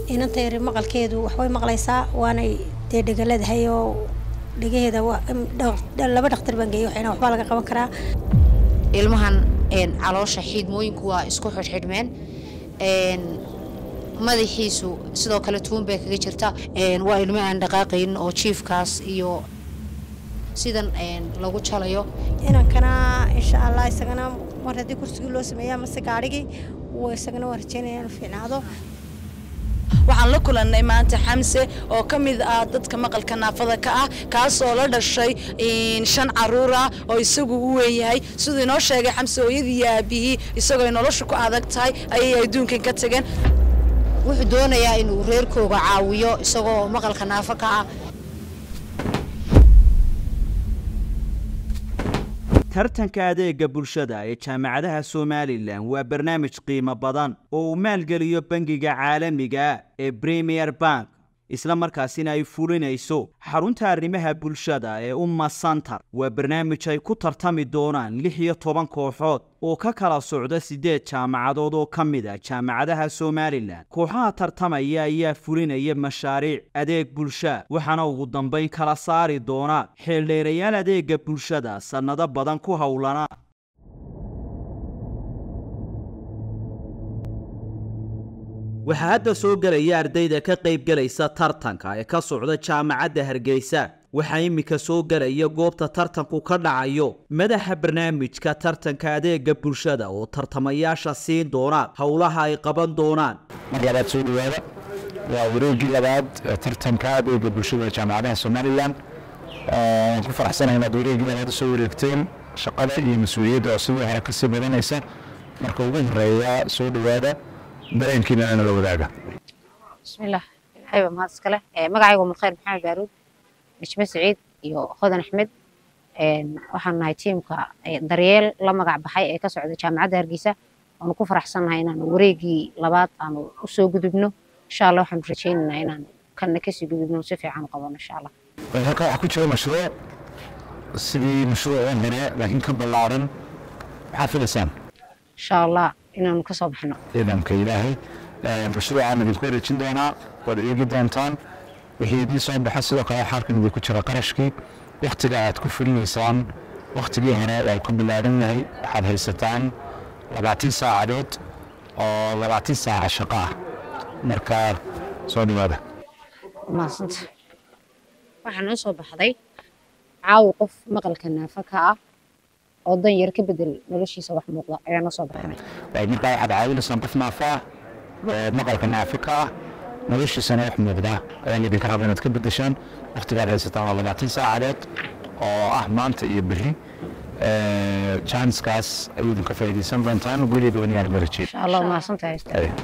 inanta yari maqalkeedu waxbay maqlaysaa waanay dee dhegaladahay oo dhegaheeda laba dhakhtar baan geeyay waxayna waxbaa laga qaban karaa ilmahan caloosha xiidmooyinku waa isku xidhxidhmeen madaxiisu sidoo kale tuun bay kaga jirta waa ilmo aan dhaqaaqaynin oo jiifkaas iyo sidan lagu jalayo inankana insha allah isagana mar haddii kursigii loo sameeya amase gaadhigii isagana waan rajeynaya inuu fiicnaado waxaan la kulannay maanta xamse oo ka mid ah dadka maqalka naafada ka ah kaasoo la dhashay shan caruur ah oo isagu u weynyahay siduu inoo sheegay xamse hooyadii iyo aabihii isagoo nolosha ku adag tahay ayay adduunkan ka tageen wuxuu doonayaa inuu reerkooga caawiyo isagoo maqalka naafo ka ah tartanka adeega bulshada ee jaamacadaha somalilan waa barnaamij qiimo badan oo uu maalgeliyo bangiga caalamiga ee premier bank isla markaasina ay fulinayso xarunta arrimaha bulshada ee umma santar waa barnaamij ay ku tartami doonaan lix iyo toban kooxood oo ka kala socda siddeed jaamacadood oo ka mid a jaamacadaha somalilan kooxaha tartamaya ayaa fulinaya mashaariic adeeg bulsha waxaana ugu dambayn kala saari doona xeeldheerayaal adeega bulshada sannado badan ku howlana waxaa hadda soo gelaya ardayda ka qaybgelaysa tartanka ee ka socda jaamacadda hargeysa waxaa iminka soo gelaya goobta tartanku ka dhacayo madaxa barnaamijka tartanka adeega bulshada oo tartamayaasha siin doona howlaha ay qaban doonaan mar labaad soo dhawaada waa wareegii labaad tartanka adeega bulshada jaamacadaha somalilan waan ku faraxsanahay inaad wareegii labaad usoo wareegteen shaqada iyo mas-uuliyadda oo sidoo hore kasii badanaysa marka ugu horeeya soo dhawaada dareenkiina ana la wadaaga bismillaah ilaahay mahad iskale magacaygu mudkhayr maxamed baaruud nijme saciid iyo hodan axmed waxaan nahay tiimka daryeel la magac baxay ee ka socda jaamacadda hargeysa waanu ku faraxsannahay inaanu wareegii labaad aanu usoo gudubno insha allah waxaanu rajaynaynaa inaanu kanna kasii gudubno si fiican u qabano insha allah halka waxaa ku jira mashruuc sidii mashruucan hore laakiin ka ballaaran maxaad filaysaan insha allah inaanu ka soo baxno ciidanka ilaahay mashruucaan idinku wareejin doonaa waad eegi doontaan wixii idiin soo baxa sidoo kale xaalkan idinku jira qarashkii waktiga aad ku fulinaysaan waktigii hore waa ku bilaaran yahay waxaad haysataan labaatan saacadood oo labaatan saaca shaqo ah marka soo dhawaada maasanta waxaa noo soo baxday caawi qof maqalka naafa ka ah oo dan yar ka bedel noloshiisa wax muuqda ayaa noo soo baxnay markaa waxaad caawinaysaan qof naafa ah maqalka naafi ka ah noloshiisana wax muuqda ayaan idinka raba inaad ka bedeshaan waktigaad haysataan waa labaatan saacadeed oo ah maanta iyo berri janskaas ayuu idinka faa'iidaysan doontaan weliba wanigaan marajiyo insha allah mahadsantahay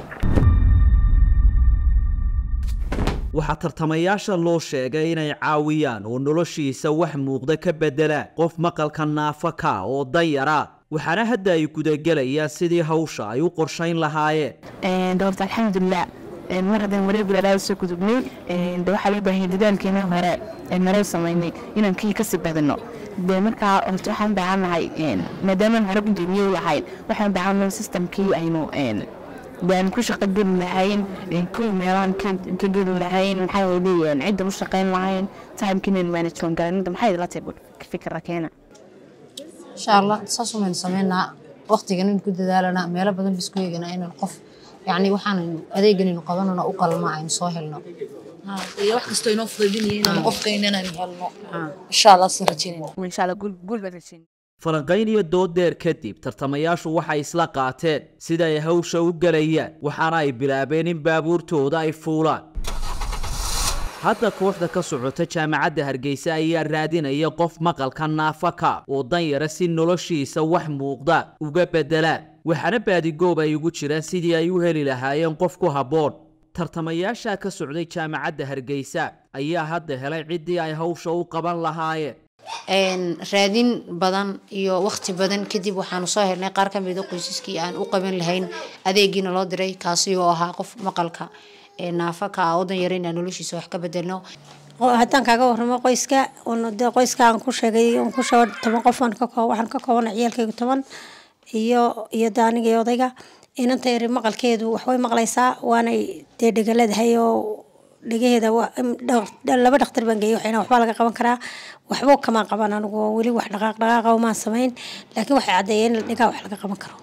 waxaa tartamayaasha loo sheegay inay caawiyaan oo noloshiisa wax muuqda ka beddelaan qof maqalka naafa ka oo danyara waxaana hadda ay gudagelayaan sidii hawsha ay u qorshayn lahaayeen doorta alxamdulilah mar haddaan wareegi lalaa soo gudubnay de waxaa loo baahanya dadaalkeena hore maree samaynay inaan kii kasii badino de markaa horta waxaan baahannahay maadaamaan hore gudoomiye lahayn waxaan baahannahay systemkii aynu baan ku shaqo geli lahayn kuwa meelaan ka geli lahayn maxaa leeyahan cidda u shaqayn lahayn timekinen management garanida maxay la tahay fikra keena insha allah saas umaynu sameynaa waqtigan in ku dadaalanaa meelo badan bisku eegana inaan qof yacni waxaanaynu adeeganaynu qabanano u qalma aynu soo helno iyo wax kastoo inoo fudaydinaya inaan qofkayna inaan helno insha allah si rajaynayna insha allah guul baan rajayn falanqayn iyo dooddeer kadib tartamayaashu waxay isla qaateen sida ay hawsha u gelayaan waxaana ay bilaabeen in baabuurtooda ay fuulaan hadda kooxda ka socota jaamacadda hargeysa ayaa raadinaya qof maqalka naafaka oo danyara si noloshiisa wax muuqda uga beddelaan waxaana baadigoob ay ugu jiraan sidii ay u heli lahaayeen qof ku habboon tartamayaasha ka socday jaamacadda hargeysa ayaa hadda helay ciddii ay hawsha u qaban lahaayeen raadin badan iyo waqti badan kadib waxaanu soo helnay qaar ka mida qoysaskii aan u qaban lahayn adeegiina loo diray kaasi oo ahaa qof maqalka naafa ka ah oo dan yara inaan noloshiisa wax ka bedelno haddaan kaaga warramo qoyska de qoyska aan ku sheegay aan ku sheego toban qof waxaan ka koobana ciyaalkayga toban iyo iyo daaniga iyo odayga inanta yari maqalkeedu waxbay maqlaysaa waanay dee dhegaleedahay oo dhegaheeda laba dhakhtar baan geeyay waxayna waxbaa laga qaban karaa waxba kamaan qaban anigu oo weli wax dhaqaaq dhaqaaqa maan samayn laakiin waxay caddeeyeen in dhegaa wax laga qaban karo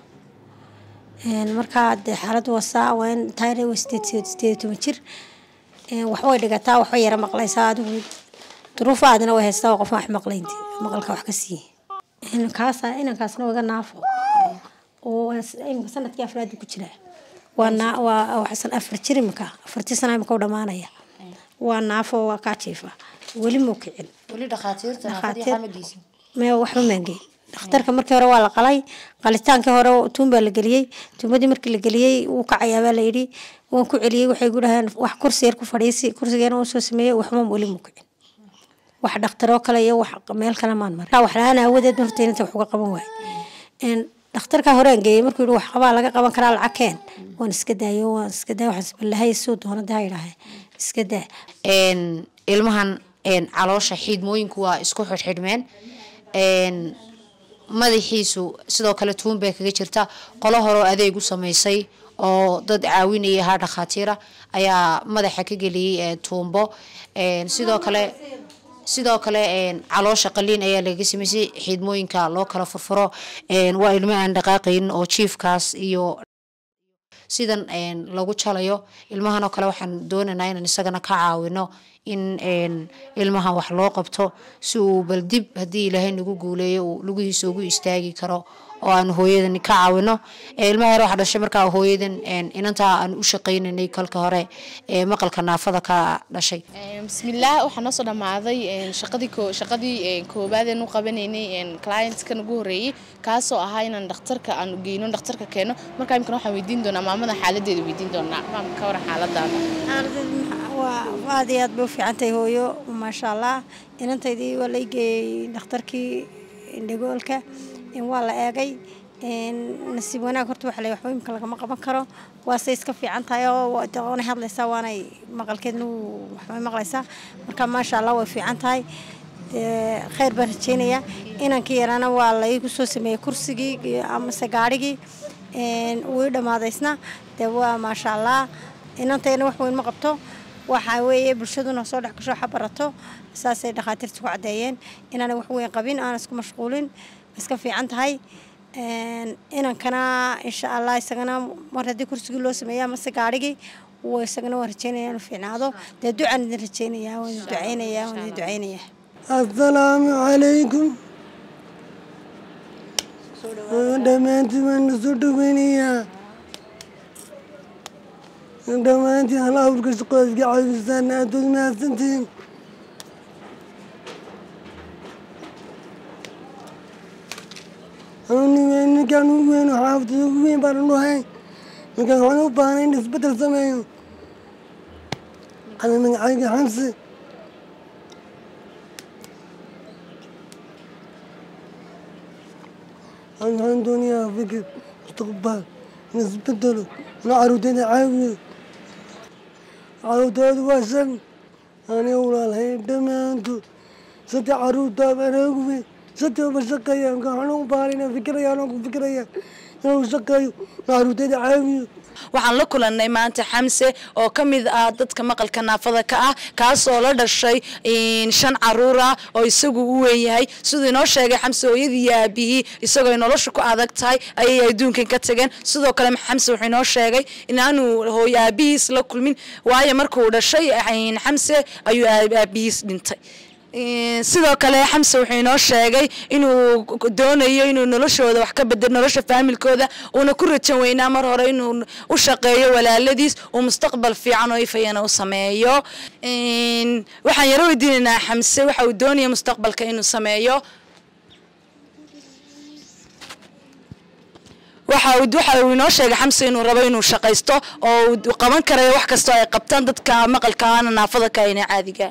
markaa dee xaaladdu wasaa waa in taayna waa sideed sideed toban jir waxba way dhigataa waxba yara maqlaysaa adigu duruufa aadina way haystaa oo qofka wax maqlaynti maqalka wax ka siiye inankaasa inankaasna waa iga naafo oo imika sanadkii afraad ku jiraa waa naa waa waxasan afar jir imika afartii sana imika u dhamaanaya waa naafo waa kaa jiifa weli muu kicin weli dhakhaatiirta Dhakhaatiir- mee waxba maangey dhakhtarka markii hore waa la qalay qalitaankii hore tuun baa la geliyey tuumadii markii la geliyey wuu kacayaa baa layidhi waan ku celiyey waxay ku dhaheen wax kursi yar ku fadhiisi kursigeena uu soo sameeyey waxba weli muu kicin wax dhakhtaroo kale iyo wax meel kale maan marin wax la-aan aawadeed horta inta wax uga qaban waay Een, dhakhtarka horeen geeyey markuu yihi wax qabaa laga qaban karaa lacag keen waan iska daayo waan iska daay waxaan isbalahay suu doona daa yidhaahe iska daa een ilmahan een caloosha xiidmooyinku waa isku xidhxidhmeen een madaxiisu sidoo kale tuun bay kaga jirta qolo horeo adeeg u samaysay oo dad caawinaya ahaa dhakhaatiira ayaa madaxa ka geliyey ee tuumbo een sidoo kale sidoo kale een caloosha qaliin ayaa laga samaysay xiidmooyinka loo kala furfuro een waa ilmo aan dhaqaaqaynin oo jiifkaas iyo sidan een lagu jalayo ilmahan oo kale waxaan doonaynaa inaan isagana ka caawino in een ilmahan wax loo qabto si uu bal dib haddii ilaahay nagu guuleeyo uu lugihiisa ugu istaagi karo oo aan hooyadan ka caawino Ee, ilmaha yar waxaa dhashay markaa hooyadan een inantaa aan u shaqaynaynay kalka hore ee maqalka naafada ka dhashay bismillaah waxaa noo soo dhammaaday een, shaqadii koo- shaqadii een, koowaad aan u qabanaynay een, clientskan ugu horreeyey kaasoo ahaa inaan dhakhtarka aan geyno dhakhtarka keeno markaa imikana waxaan weydiin doonaa maamada xaaladeeda weydiin doonaa maamka ka waran xaaladaada waa aad iyo aad bay u fiican tahay hooyo maasha allah inantaydii waa la geeyey dhakhtarkii indhagoolka in waa la eegay een, nasiib wanaag horta waxa la waxba imika lagama qaban karo waase iska fiican tahay oo waa- waanay hadlaysaa waanay maqalkeedna wuu- waxbay maqlaysaa marka maasha allah way fiican tahay dee khayr baan rajeynayaa inankii yaraana waa la igu soo sameeyey kursigii iyo amase gaadhigii een, wuu i dhammaadaysna dee waa maasha allah inantayna wax weyn ma qabto waxa weeye bulshaduna soo dhex gasho waxa barato saasay dhakhaatiirta ku caddeeyeen inaanay wax weyn qabin aan isku mashquulin iska fiican tahay Een, inankana insha allah isagana mar haddii kursigii loo sameeya amase gaadhigii wuu isagana waan rajeynaya inuu fiicnaado dee ducaan idin rajeynayaa waan idin duceynayaa waan idin duceynayaa asalaamu calaykum dhammaantiin waan soo dhaweynayaa dhammaantiin hal awrka shaqada iska caawisaan aad baad mahadsantihiin ninkaan ugu weyn oo xaafadada ugu weyn baan dhahay ninkaan waxaan u baahnay in isbeddel sameeyo ana magacayga xamse waxaan doonayaa fikir mustaqbal in isbedelo ina caruurteyda caawiyo caruurtoodu waa shan aniga walaalhay dhammaantood saddex caruurtaa baan ugu weyn saddex shaqeeya waxaan u baahan inaan fikiraya anoo ku fikiraya inuu shaqeeyo caruurteyda caawiyo waxaan la kulannay maanta xamse oo ka mid ah dadka maqalka naafada ka ah kaasoo la dhashay een, shan caruur ah oo isagu u weyn yahay siduu inoo sheegay xamse hooyadii iyo aabihii isagoo ay nolosha ku adag tahay ayay adduunkan ka tageen sidoo kale xamse wuxuu inoo sheegay inaanu hooyo aabihiis la kulmin waayo markuu dhashay een, xamse ayuu aab- aabihiis dhintay Een, sidoo kale xamse wuxuu inoo sheegay inuu k- doonayo inuu noloshooda wax ka bedelo nolosha faamilkooda uuna ku rajan weynaa mar hore inuu u shaqeeyo walaaladiis uu mustaqbal fiican oo ifayana u sameeyo Een, waxaan yaro weydiinaynaa xamse waxa uu doonaya mustaqbalka inuu sameeyo waxa uu waxa uu inoo sheegay xamse inuu rabo inuu shaqaysto oo uu qaban karayo wax kastoo ay qabtaan dadka maqalka aana naafada ka ayna caadiga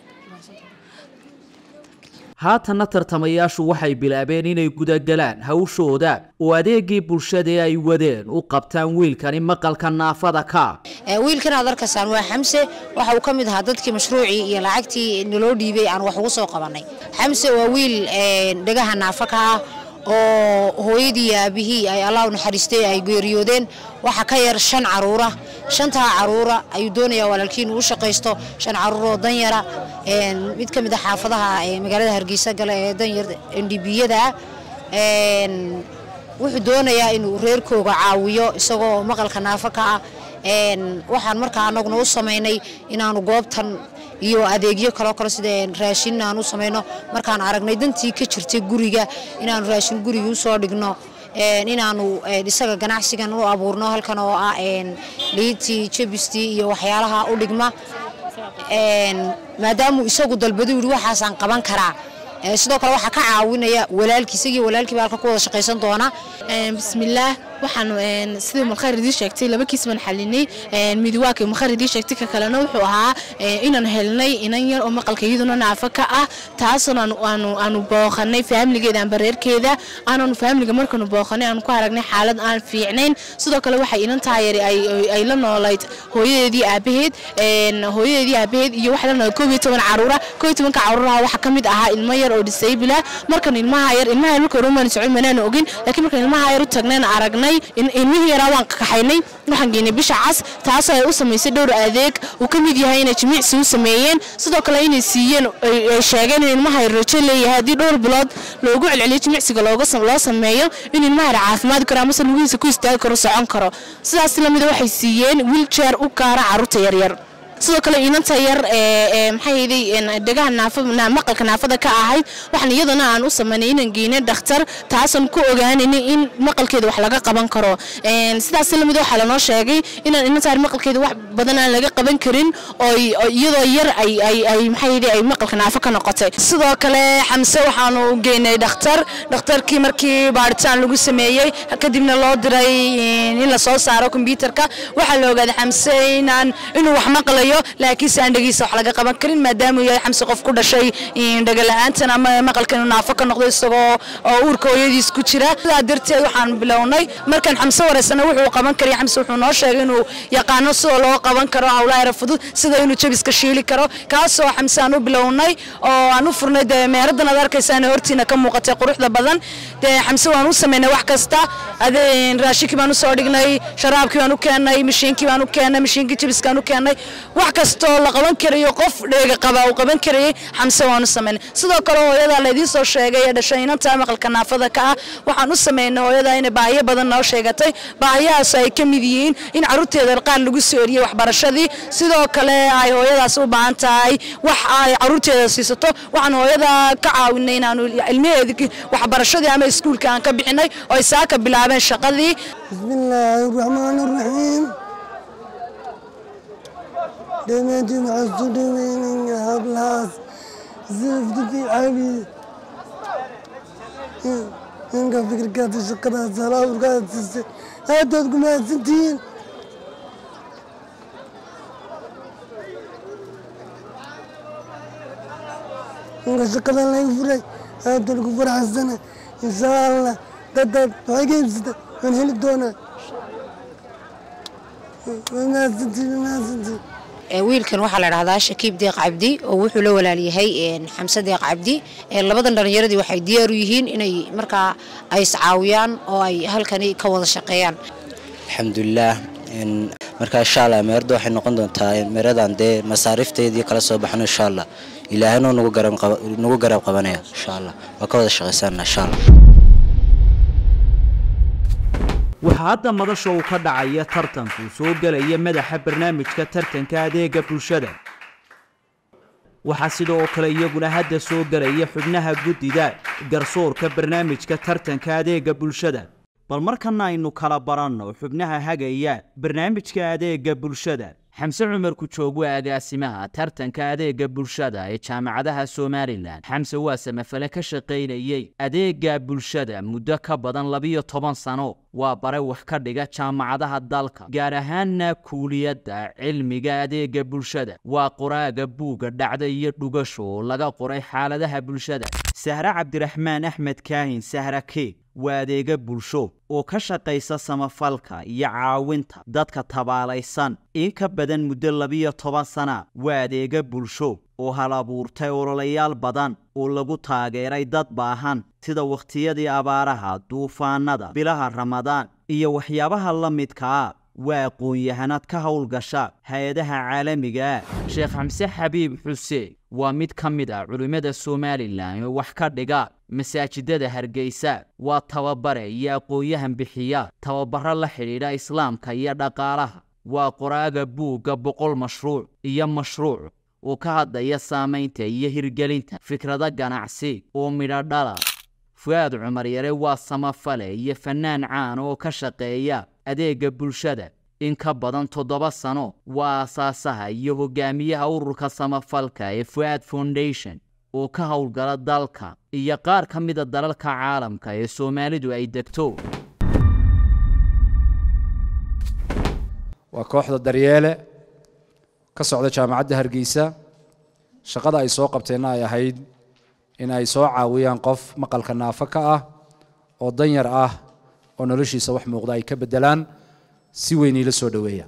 haatanna tartamayaashu waxay bilaabeen inay gudagalaan hawshooda oo adeegii bulshada ee ay wadeen u qabtaan wiilkani maqalka naafada ka Ee, wiilkan aad arkaysaan waa xamse waxa uu ka mid ahaa dadkii mashruucii iyo lacagtii naloo dhiibay aan wax ugu soo qabanay xamse waa wiil een, dhegaha naafa ka ah oo hooyadii iyo aabihii ay allah u naxariistay ay geeriyoodeen waxaa ka yar shan caruura shantaa caruura ayuu doonayaa walaalkii inuu u shaqaysto shan caruur oo danyara mid ka mid a xaafadaha ee magaalada hargeysa gale ee danyar ndbiyada wuxuu doonayaa inuu reerkooga caawiyo isagoo maqalka naafo ka ah waxaan markaa anaguna u samaynay inaanu goobtan iyo adeegyo kaloo kale sida raashin aan u samayno markaan aragnay dantii ka jirtay guriga inaanu raashin guriga usoo dhigno inaanu isaga ganacsigan u abuurno halkan oo ah liintii jabistii iyo waxyaalaha u dhigma maadaamuu isagu dalbadu yidhi waxaasaan qaban karaa sidoo kale waxaa ka caawinaya walaalkii isagii walaalkiiba halka ku wada shaqaysan doona bismillaah waxaan sidii mulkhayr idiin sheegtay laba kiis baan xalinay mid waa kii mulkhayr idiin sheegtay ka kalena wuxuu ahaa inaan helnay inan yar oo maqalka iyaduna naafo ka ah taasoo aanu aanu booqanay faamiligeeda amba reerkeeda aanaanu faamiliga markaanu booqanay aanu ku aragnay xaalad aan fiicnayn sidoo kale waxay inan taayari ay la noolayd hooyadeedii aabaheed hooyadeedii aabaheed iyo waxay la noolayd koob iyo toban caruura koob iyo tobanka caruuraha waxaa ka mid ahaa ilmo yar oo disable ah markan ilmaha yar ilmaha yar marka hore umaan socon manaan ogin laakiin markan ilmaha yar u tagnayna aragnay ilmihii yaraa waan kaxaynay waxaan geynay bisha cas taasoo ay u samaysay dhowr adeeg uu ka mid yahay inay jimicsi u sameeyeen sidoo kale inay siiyeen ay sheegeen in ilmaha yar rajo leeyahay haddii dhowr bilood loogu celceliyo jimicsiga looga loo sameeyo in ilmaha yar caafimaad karo amase lugihiisa ku istaagi karo socon karo sidaas lamida waxay siiyeen wiiljeer u gaara carruurta yaryar sidoo kale inanta yar maxayday dhegaha maqalka naafada ka ahayd waxaan iyadana aan u samaynay inaan geynay dhakhtar taasaan ku ogaanaynay in maqalkeeda wax laga qaban karo sidaas lamid waxaa lanoo sheegay inaan inanta yar maqalkeeda wax badan aan laga qaban karin oo iyadoo yar ay maxayday ay maqalka naafo ka noqotay sidoo kale xamse waxaanu geynay dhakhtar dhakhtarkii markii baaritaan lagu sameeyey kadibna loo diray in la soo saaro kombyuutarka waxaa la ogaaday xamse inaan inuu wax maqlayo laakiin se aan dhegiisa wax laga qaban karin maadaamuu yahay xamse qof ku dhashay dhagala'aantan ama maqalka inuu naafo ka noqdo isagoo oo uurka hooyadiis ku jira sidaa darteed waxaan bilownay markaan xamse wareysana wuxuu qaban karaya xamse wuxuu noo sheegay inuu yaqaano sida loo qaban karo hawlaha yara fudud sida inuu jabiska shiili karo kaasoo xamse aan u bilownay oo aan u furnay dee meeradan aad arkaysaan hortiina ka muuqatay quruxda badan dee xamse waan u samaynay wax kasta raashinkii baan usoo dhignay sharaabkii baan u keennay mashiinkii baan u keennay mashiinkii jabiskaan u keennay wax kastoo la qaban karayo qof dheega qaba uu qaban karayay xamse waan u samaynay sidoo kale hooyada laydiin soo sheegay ee dhashay inanta maqalka naafada ka ah waxaan u samaynay hooyada inay baahiyo badan noo sheegatay baahiyahaas ay ka mid yihiin in carruurteeda qaar lagu soo eriyey waxbarashadii sidoo kale ay hooyadaas u baahan tahay wax ay carruurteeda siisato waxaan hooyada ka caawinay inaanu ilmaheedii waxbarashadii ama iskuulka aan ka bixinay oo ay saaka bilaabeen shaqadii bismillaahi raxmaani raxiim dhammaantiin waxaan soo dhaweynayaa hablahaas safti fi cabi ninka fikirkaata shaqadaas halaawurkaada siisay aadaad ku mahadsantihiin ninka shaqadan laga furay aadaan ku faraxsana insha allah dadaad waxay ka iibsata waan heli doonaa waa mahadsantihiin waa mahadsantihiin wiilkan waxaa la dhahdaa shakiib deeq cabdi oo wuxuu la walaalyahay xamse deeq cabdi labadan dhallinyaradii waxay diyaar u yihiin inay markaa ay iscaawiyaan oo ay halkani ka wada shaqeeyaan alxamdulilaah marka insha allah meerada waxay noqon doontaa meeradan dee masaariifteedii kala soo baxno insha allah ilaahayna nagu garab qabanaya insha allah waa ka wada shaqaysanna insha allah waxaa hadda madasha uu ka dhacaya tartanku soo gelaya madaxa barnaamijka tartanka adeega bulshada waxaa sidoo kale iyaguna hadda soo gelaya xubnaha guddida garsoorka barnaamijka tartanka adeega bulshada bal markana aynu kala baranno xubnaha hagaya barnaamijka adeega bulshada xamse cumar kujoog waa agaasimaha tartanka adeega bulshada ee jaamacadaha somalilan xamse waa samafale ka shaqaynayey adeega bulshada muddo ka badan labiyo toban sano waa bare wax ka dhiga jaamacadaha dalka gaar ahaanna kuuliyadda cilmiga adeega bulshada waa qoraaga buugga dhacda iyo dhugasho oo laga qoray xaaladaha bulshada sahre cabdiraxmaan axmed kaahin sahra keeg waa adeega bulsho oo ka shaqaysa samafalka iyo caawinta dadka tabaalaysan in ka badan muddo labiyo toban sana waa adeega bulsho oo hal abuurtay ololayaal badan oo lagu taageeray dad baahan sida wakhtiyadii abaaraha duufaanada bilaha ramadaan iyo waxyaabaha la midkaa waa aqoon-yahanad ka howlgasha hay-adaha caalamiga ah sheekh xamse xabiib xuseen waa mid ka mid ah culimmada somalilan oo wax ka dhiga masaajidada hargeysa waa tababare iyo aqoon-yahan bixiya tababaro la xidhiidha islaamka iyo dhaqaalaha waa qoraaga buugga boqol mashruuc iyo mashruuc oo ka hadlaya saamaynta iyo hirgelinta fikrado ganacsi oo midho dhala fu-aad cumar yare waa samafale iyo fannaan caan oo ka shaqeeya adeega bulshada in ka badan toddoba sano waa aasaasaha iyo hogaamiyaha ururka samafalka ee fu-aad foundation oo ka howlgala dalka iyo qaar ka mida dalalka caalamka ee soomaalidu ay degto waa kooxda daryeele ka socda jaamacadda hargeysa shaqada ay soo qabteenna ay ahayd in ay soo caawiyaan qof maqalka naafo ka ah oo danyar ah oo noloshiisa wax muuqda ay ka beddelaan si weyn iila soo dhoweeya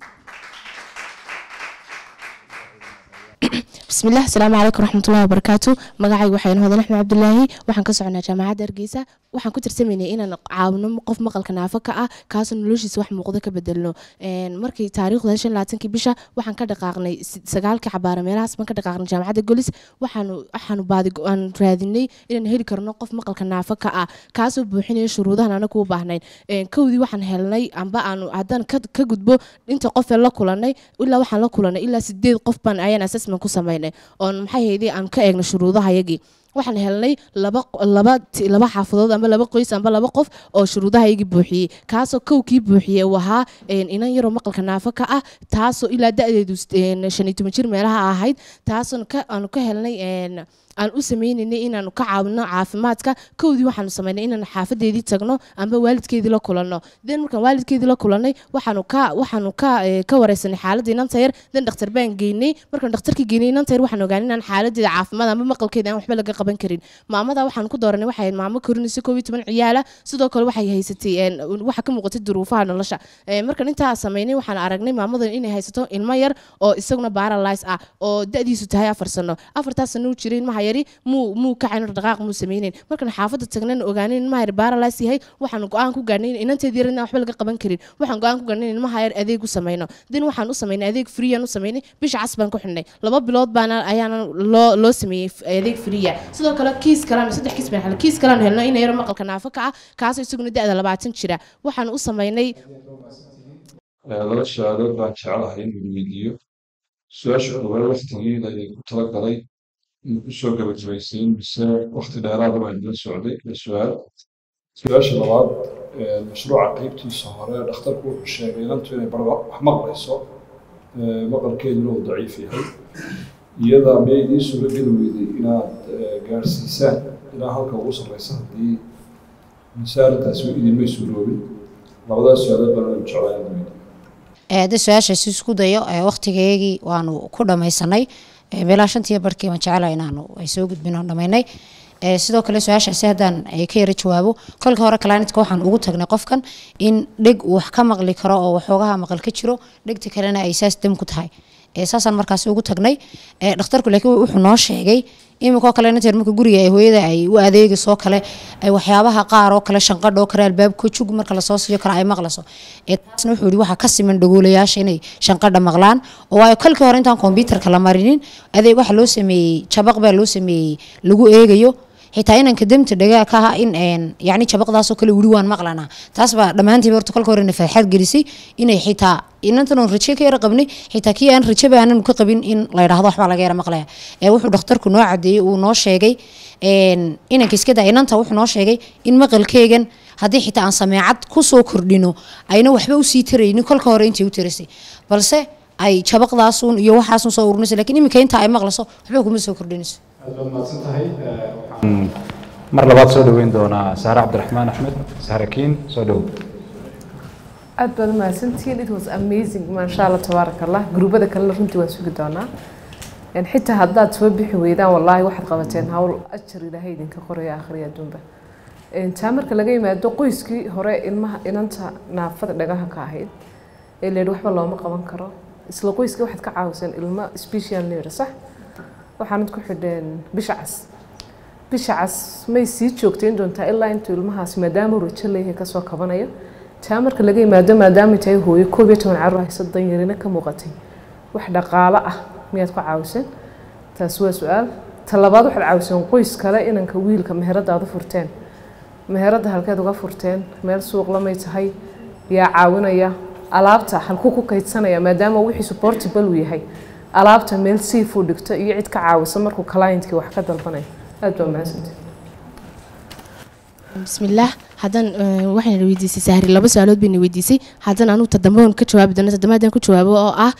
بسم الله السلام عليكم ورحمة الله وبركاته مقاعي وحين هذا نحن عبد الله وحن كسرنا جامعة درجيسة وحن كنت رسميني إن عاونا قف مقال كنافة كأ كاس نلوشي سواح مقضى كبدلنا إن مركي تاريخ لاشن لاتن كبيشة وحن كده قاقني سجال كعبارة ميراس ما كده قاقني جامعة الجولس وحن وحن بعد أن رادني إن هيل كرنا قف مقال كنافة كأ كاس بوحين شروطها أنا كوب بحنين إن كودي وحن هلني عم بقى أنو عدان كد كجدبو أنت قف الله كلني ولا وحن الله كلني إلا سديد قف بان أيان أساس من كوسمين oon maxay haydii aan ka eegno shuruudahayagii waxaan helnay laba laba laba xaafadood amba laba qoys amba laba qof oo shuruudahayagii buuxiyey kaasoo kowkii buuxiyey uu ahaa inan yaroo maqalka naafo ka ah taasoo ilaa da-deedu shan iyo toban jir meelaha ahayd taasoo aanu ka helnay aan u sameynaynay inaanu ka caawino caafimaadka kowdii waxaanu samaynay inaanu xaafadeedii tagno amba waalidkeedii la kulanno den markaan waalidkeedii la kulannay waxaanu ka waxaanu ka ka wareysanay xaaladda inanta yar den dhakhtar baan geynay markaan dhakhtarkii geynay inanta yar waxaan ogaanay inaan xaaladeeda caafimaad amba maqalkeeda aan waxba laga qaban karin maamada waxaan ku dooranay waxay maamo korinaysa koob iyo toban ciyaala sidoo kale waxay haysatay waxa ka muuqatay duruufaha nolosha markaan intaa samaynay waxaan aragnay maamada inay haysato ilmo yar oo isaguna paralyze ah oo da-diisu tahay afar sano afartaas sano u jiray ilmaha yari muu muu kacayn dhaqaaq muu sameynayn markaan xaafadda tagnayn ogaanay in ilmaha yar paralyze yahay waxaan go-aan ku gaarnay in inanteedii yar inaan waxba laga qaban karin waxaan go-aan ku gaarnay in ilmaha yar adeeg u sameyno din waxaan u sameynay adeeg free aan u sameynay bisha cas baan ku xidhnay laba bilood baana ayaana loo loo sameeyey adeeg freeya sidoo kale kiis kalaan saddex kiis baan helnay kiis kalaan helno in yar maqalka naafo ka ah kaasoo isaguna da-da labaatan jira waxaan u sameynay laba su-aalood baan jeclahay inuu weydiiyo su-aasha ogaal waqtigeeda ayay ku tala galay in kusoo gabagabaysiin mise waqti dheeraada baa idinla socday la su-aal su-aasha labaad mashruuca qeybtiisa hore dhakhtarku wuxuu sheegay inantu inay barba wax maqlayso maqalkeeduna uu daciif yahay iyada miyay idiin suuro geli weyday inaad gaadhsiisaan ilaa halka ugu sarreysa haddii mise arrintaasi idinmay suuroobin labadaas su-aalood baan jeclaa inaad weydiiyo hadda su-aashaasi isku dayo waqtigeygii waanu ku dhamaysanay meelaha shantiyo barhkii waan jecelahay inaanu ay soo gudbin oon dhamaynay sidoo kale su-aashaasi haddaan ka yara jawaabo kolka hore kalanitka waxaan ugu tagnay qofkan in dheg uu wax ka maqli karo oo waxoogaha maqal ka jiro dhegta kalena ay saas dam ku tahay saasaan markaasi ugu tagnay dhakhtarku laakiin wuxuu noo sheegay iminkoo kale inanteer marka guriga ay hooyada ay u adeegaysoo kale ay waxyaabaha qaar oo kale shanqadha oo kale albaabka jug marka lasoo siiyo kale ay maqlayso taasna wuxuu yihi waxaa ka siman dhagoolayaasha inay shanqadha maqlaan oo waayo kolkii hore intaan kombyuutarka la marinin adeeg waxaa loo sameeyey jabaq baa loo sameeyey lagu eegayo xitaa inanka demta dhagaa ka aha in yani jabaqdaasoo kale weli waan maqlanaa taas baa dhammaantiiba horta kolka hore nafaxaad gelisay inay xitaa inantan oon raje ka yara qabnay xitaa kii aan rajaba aanan ka qabin in la yidhahdo waxbaa laga yara maqlaya ee wuxuu dhakhtarku noo cadeeyey uu noo sheegay inanka iska daa inanta wuxuu noo sheegay in maqalkeegan haddii xitaa aan sameecad kusoo kordhino ayna waxba usii taraynin kolka hore intay u taraysay balse ay jabaqdaasun iyo waxaasun soo ururinaysa lakiin iminka inta ay maqlayso waxba kuma soo kordhinayso mar labaad soo dhoweyn doonaa saare cabdiraxmaan axmed saarakiin soo dhow aad baad umahadsantihiin it was amazing maasha allah tabaaraka allah gruubada kalena runtii waan sugi doonaa xitaa haddaad soo bixi weydaan wallaahi waxaad qabateen hawl ajar ilaahay idinka qoraya akhriya adduunba taa marka laga yimaado qoyskii hore ilmaha inanta naafada dhagaha ka ahayd ee leedhi waxba looma qaban karo isla qoyskii waxaad ka caawiseen ilmo special neer sax waxaanad ku xidheen bisha cas bisha cas may sii joogtayn doontaa ilaa intuu ilmahaasi maadaama uu rajo leeyahay kasoo kabanayo taa marka laga yimaado maadaama tahay hooyo koob iyo toban carruur hayso danyarina ka muuqatay wax dhaqaalo ah miyaad ku caawiseen taas waa su-aal ta labaad waxaad caawiseen qoys kale inanka wiilka meherada aad u furteen meherada halkeed uga furteen meel suuq lamay tahay yaa caawinaya alaabta halkuu ku kaydsanaya maadaama wixii supportable uu yahay alaabta meel siifuu dhigto iyo cid ka caawisa markuu clientkii wax ka dalbanayo aad baa mahadsantahay bismillaah haddaan waxayna weydiisay sahri laba su-aalood bayna weydiisay haddana anugu tadambadan ka jawaabi doona tadamba haddaan ku jawaabo oo ah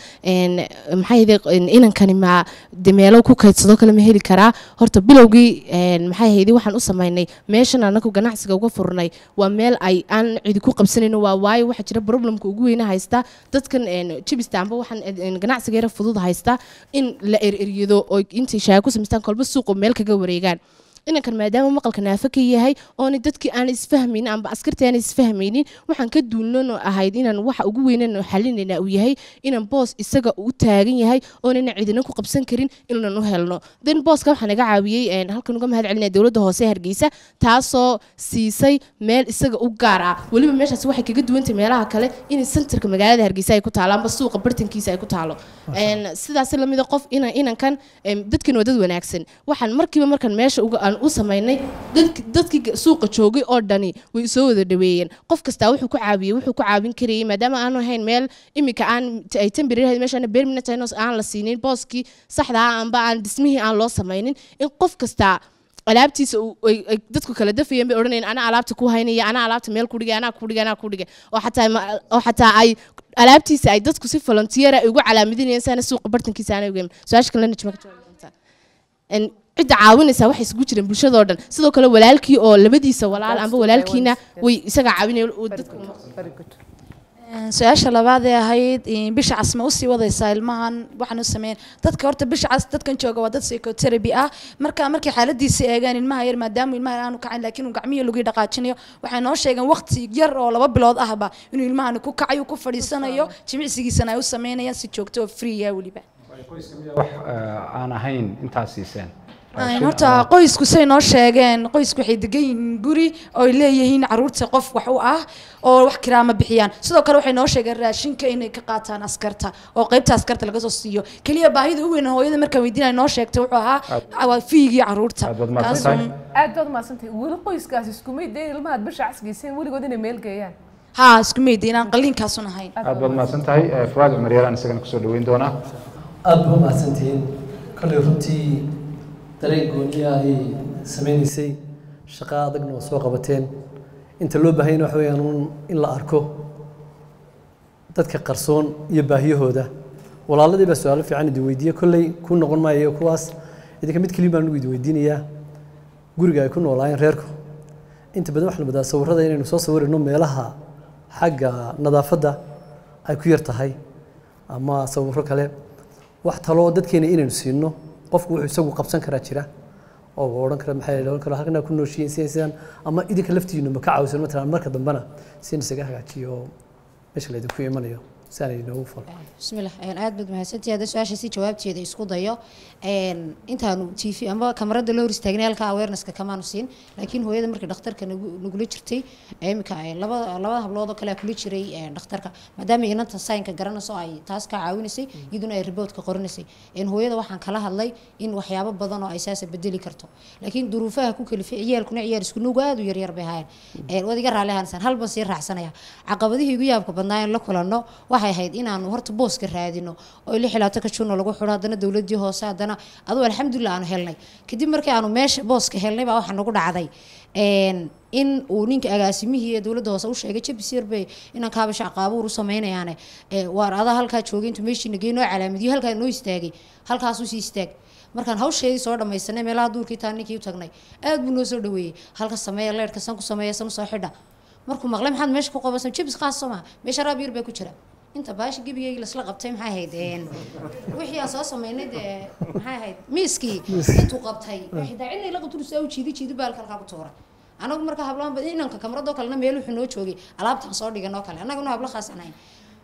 maxaa yidhi inankani ma de meelo ku kaydsado kale ma heli karaa horta bilowgii maxay haydi waxaan u samaynay meeshan anagu ganacsiga uga furnay waa meel ay aan cidi ku qabsanayno waa waayo waxaa jira problemka ugu weyna haysta dadkan jibista amba waxaan ganacsiga yara fudud haysta in la ereryado oo intay shaaya ku samaystaan kolba suuqo meel kaga wareegaan inankan maadaama maqalka naafo ka yahay oona dadkii aan isfahmaynin amba askartii aan isfahmaynin waxaan ka duulnano ahayd inaan waxa ugu weynano xalinayna uu yahay inaan boos isaga u taagan yahay oonana cidina ku qabsan karin inaan u helno den booska waxaa naga caawiyey halkan uga mahad celinaya dowladda hoose hargeysa taasoo siisay meel isaga u gaar ah weliba meeshaas waxay kaga duwantay meelaha kale in centerka magaalada hargeysa ay ku taalo amba suuqa bartankiisa ay ku taalo sidaas lamida qof inankan dadkan waa dad wanaagsan waxaan markiiba markan meesha uga u samaynay dadkii suuqa joogay oo dhani way soo wada dhaweeyeen qof kastaa wuxuu ku caawiyey wuxuu ku caawin karayay maadaama aanu ahayn meel imika aan ay temporary meeshaan permanent aan la siinin booskii saxda ah amba aan dhismihii aan loo samaynin in qof kastaa alaabtiisa dadku kala dafayeen bay odhanayeen ana alaabta ku haynaya ana alaabta meel ku dhigay anaa ku dhigay anaa ku dhigay oo xataa oo xataa ay alaabtiisa ay dadku si volunteer ay ugu calaamadinayeen saana suuqa bartankiisa aanay ugeyn su-aasha kalena najma ka jawaabi doontaa cidda caawinaysaa waxay isugu jireen bulshadoo dhan sidoo kale walaalkii oo labadiisa walaal amba walaalkiina way isaga caawinaya su-aasha labaad ee ahayd bisha cas ma usii wadaysaa ilmahan waxaan u sameyn dadka horta bisha cas dadkan jooga waa dad psychotherapy ah marka markay xaaladiisa eegaan ilmaha yar maadaama ilmaha aanu kacin laakiin uu gacmihii lagu dhaqaajinayo waxay noo sheegeen waqti yar oo laba bilood ahba inuu ilmahan ku kacayo ku fadhiisanayo jimicsigiisana ay u sameynayaan si joogto oo free ah weliba wax aan ahayn intaas siiseen horta qoysku say noo sheegeen qoysku waxay degan yihiin guri oo ay leeyihiin caruurta qof wax u ah oo wax kiraama bixiyaan sidoo kale waxay noo sheegeen raashinka inay ka qaataan askarta oo qaybta askarta laga soo siiyo keliya baahida u weyn hooyada markaan weydiinay noo sheegtay wuxuu ahaa waa fiigii caruurta aad baad mahadsantahay weli qoyskaas iskumay dee ilmahaad bisha casgeyseen weligood inay meel geeyaan ha isku mayda inaan qalliinkaasun ahayn aad baad mahadsan tahay fuaad cumar yaraan isagana kusoo dhaweyn doonaa aad baa mahadsantihiin kolley runtii dareen gooniya ay sameynaysay shaqo adagna oo soo qabateen inta loo baahanyana waxa weeyaan uun in la arko dadka qarsoon iyo baahiyahooda walaaladii baa su-aalo fiican idin weydiiye kolley ku noqon maayo kuwaas idinka mid keliya baan idin weydiinayaa guriga ay ku noolaayeen reerku inta badan waxaan badaa sawirada inaynu soo sawirayno meelaha xagga nadaafadda ay ku yar tahay ama sawiro kale wax taloo dadkeena inaynu siino qofku wuxuu isagu qabsan karaa jira oo odhan kara maxay odhan kara halkan ku nooshiin sidan sidan ama idinka laftiinu ma ka caawisan matalan marka dambena si in isaga hagaajiyo meesha la idinku imanayo si aan idinoogu falo bismillah aad baad mahadsantihi hadda su-aasha si jawaabteeda isku dayo intaanu t v ama kamarada loo hor istaagnay halka awarenesska kamaanu siin laakiin hooyada markii dhakhtarka nagula jirtay imika labada labada hablood oo kale kula jiray dhakhtarka maadaama inanta saynka garanayso ay taas ka caawinaysay iyaduna ay riboodka qorinaysay hooyada waxaan kala hadlay in waxyaabo badan oo ay saasa bedeli karto laakiin duruufaha ku kalifay ciyaalkuna ciyaal isku nuugu aad u yaryar bay ahaayeen waad iga raalli ahaansan hal baan sii raacsanaya caqabadihii ugu yaabka badnaa in la kulanno waxay ahayd inaanu horta booska raadino oo lix ilaa ka juno lagu xidho haddana dowladii hoose haddana aduu alxamdulilah aanu helnay kadib markii aanu meesha booska helnay baa waxaa nagu dhacday in uu ninka agaasimihii ee dowladda hoose u sheegay jabisir bay inaan kaabasha aqaabuur u samaynayaane waar adaa halkaa joogay intuu meeshii nagey noo calaamadiyo halkaa noo istaagay halkaasuu sii istaag markaan hawsheedii soo dhamaysanay meelaha duurkii taa ninkii u tagnay aad buu noo soo dhaweeyey halka sameeya leerhka san ku sameeya san usoo xidha markuu maqlay maxaad meesha ku qabansan jabis qaas soo maha meesha raab yar baa ku jira inta baashi gebigeygi lasla qabtay maxay ahayd wixii aan soo samaynay dee maxay ahayd miiskii intuu qabtay xitaa cidna la qabtu saa u jiidi jiidi baalka halkaa ku tuuray anagu marka hablaan inanka kamradoo kalena meel wuxuu noo joogay alaabtaan soo dhigan oo kale annaguna hablo khaas anayn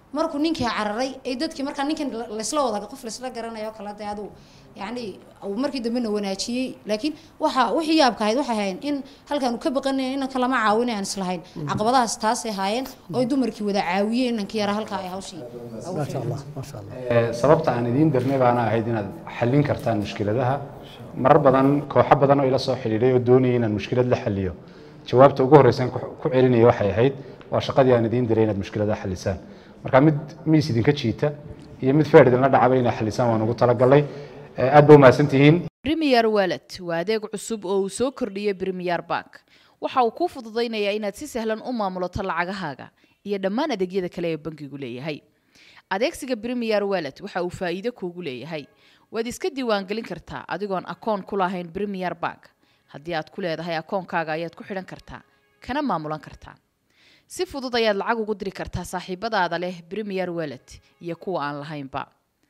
markuu ninkii cararay ay dadkii markaa ninkan la- laysla wada qof laysla garanayo kale dee aduu yacni uu markii dambena wanaajiyey laakiin waxa wixii yaabka ahayd waxay ahayn in halkaan uu ka baqanayn inanka lama caawinay aan islahayn caqabadahaas taasay haayeen oo ay dumarkii wada caawiyeen inankii yara halkaa ay hawshii ugu ما شاء fiicnayd. الله ما شاء الله Ee, sababta aan idiin dirnay baana ahayd inaad xallin kartaan mushkiladaha marar badan kooxo badan oo ila soo xidhiidhay oo doonayay inaan mushkilad la xalliyo jawaabta ugu horreysa aan ku ku celinaya waxay ahayd waa shaqadii aan idiin diray inaad mushkiladaha xallisaan marka mid miis idinka jiita iyo mid feer idinla dhacaba inaad xallisaan waan ugu talagalay Ee, aad ba umahadsantihiin Premier Wallet waa adeeg cusub oo uu soo kordhiyey Premier Bank. Waxa uu kuu fududaynayaa inaad si sahlan u maamulato lacagahaaga iyo dhammaan adeegyada kale ee bankigu leeyahay. Adeegsiga Premier Wallet waxa uu faa'iido kuugu leeyahay. Waad iska diiwaangelin kartaa adigoon akoon ku lahayn Premier Bank. Haddii aad ku leedahay akoonkaaga ayaad ku xidhan kartaa, kana maamulan kartaa. Si fudud ayaad lacag ugu diri kartaa saaxiibadaada leh Premier Wallet iyo kuwa aan lahaynba.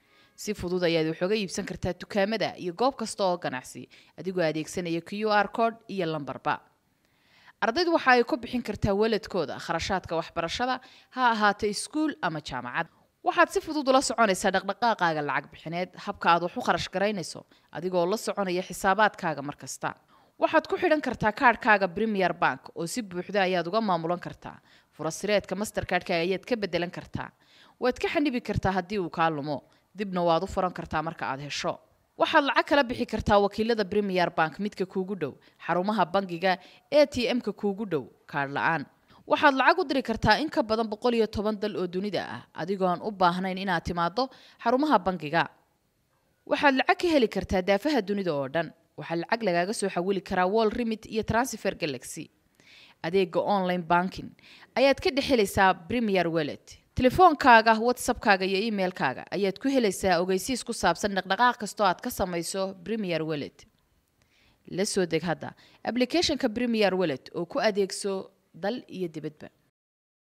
si fudud ayaad wax uga iibsan kartaa dukaamada iyo goob kasta oo ganacsi adigoo adeegsanaya q r code iyo lambarba ardaydu waxa ay ku bixin kartaa waladkooda kharashaadka waxbarashada ha ahaato iskuul ama jaamacad waxaad si fudud ula soconaysaa dhaqdhaqaaqaaga lacag bixineed habka aad wax u kharash garaynayso adigoo la soconaya xisaabaadkaaga mar kasta waxaad ku xidhan kartaa kaadhkaaga premier bank oo si buuxda ayaad uga maamulan kartaa furasireedka mastercardka ayaad ka bedelan kartaa waad ka xanibi kartaa haddii uu kaa lumo dibna waad u furan kartaa marka aad hesho waxaad lacag kala bixi kartaa wakiilada premier bank midka kuugu dhow xarumaha bangiga a t m-ka kuugu dhow kaadh la-aan waxaad lacag u diri kartaa in ka badan boqol iyo toban dal oo dunida ah adigoon u baahnayn inaad timaado xarumaha bangiga waxaad lacag ka heli kartaa daafaha dunida oo dhan waxaa lacag lagaaga soo xawili karaa wall remit iyo transfer galaxy adeega online banking ayaad ka dhex helaysaa premier wallet telefoonkaaga whatsappkaaga iyo emailkaaga ayaad ku helaysaa ogeysiis ku saabsan dhaqdhaqaaq kastoo aad ka samayso premier wallet la soo deg hadda applicationka premier wallet oo ku adeegso dal iyo dibadba